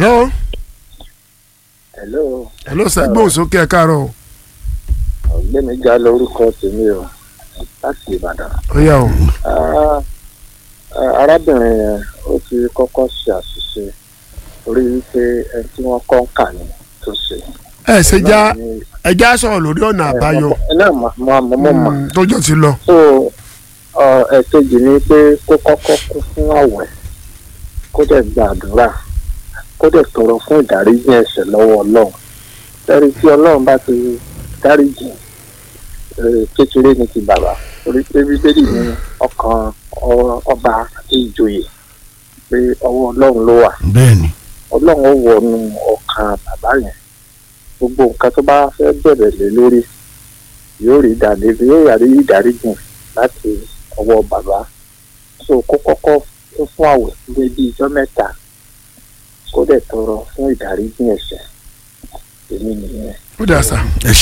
hello hello hello sir gbóhùn sókè ẹ káàárọ̀ o. ọ̀gbẹ́ni ga lórúkọ tèmi o láti ìbàdàn. ó yá o. Ah, ah, arábìnrin yẹn ó ti kọ́kọ́ ṣe àṣìṣe orí wípé ẹni tí wọ́n kọ́ ń kà ní tó ṣe. ẹ ṣe já Náà ni- ẹ já sọ̀rọ̀ lórí ọ̀nà àbáyọ ẹ náà mọ̀ mọ̀ mọ̀ mọ̀ mọ̀. Mm, tọ́jọ́ ti lọ. so ọ, ẹ̀kejì ni pé kó kọ́kọ́ kú fún àwẹ̀ kó dẹ̀ gbàdúrà kó dẹ̀ tọrọ fún ìdáríjì ẹ̀ṣẹ̀ lọ́wọ́ ọlọ́run lẹ́rìí tí ọlọ́run bá ti dáríjì eh, kékeré ní ti bàbá torí pé bíbélì ní ọkàn ọ- ọba àti ìjòyè pé ọwọ́ ọlọ́run ló wà bẹ́ẹ̀ni ọlọ́run ó wọnú ọkàn bàbá yẹn gbogbo nǹkan tó bá fẹ́ bẹ̀rẹ̀ lé lórí yóò rí ìdàdé yóò rí ìdáríjì láti ọwọ́ bàbá so kó kọ́kọ́ fún fún àwẹ̀ ní bí ijọ́ mẹ́ta kó dẹ̀ tọrọ fún ìdáríjì ẹ̀ṣẹ̀ èmi nìyẹn. ó dà sá. ẹ ṣe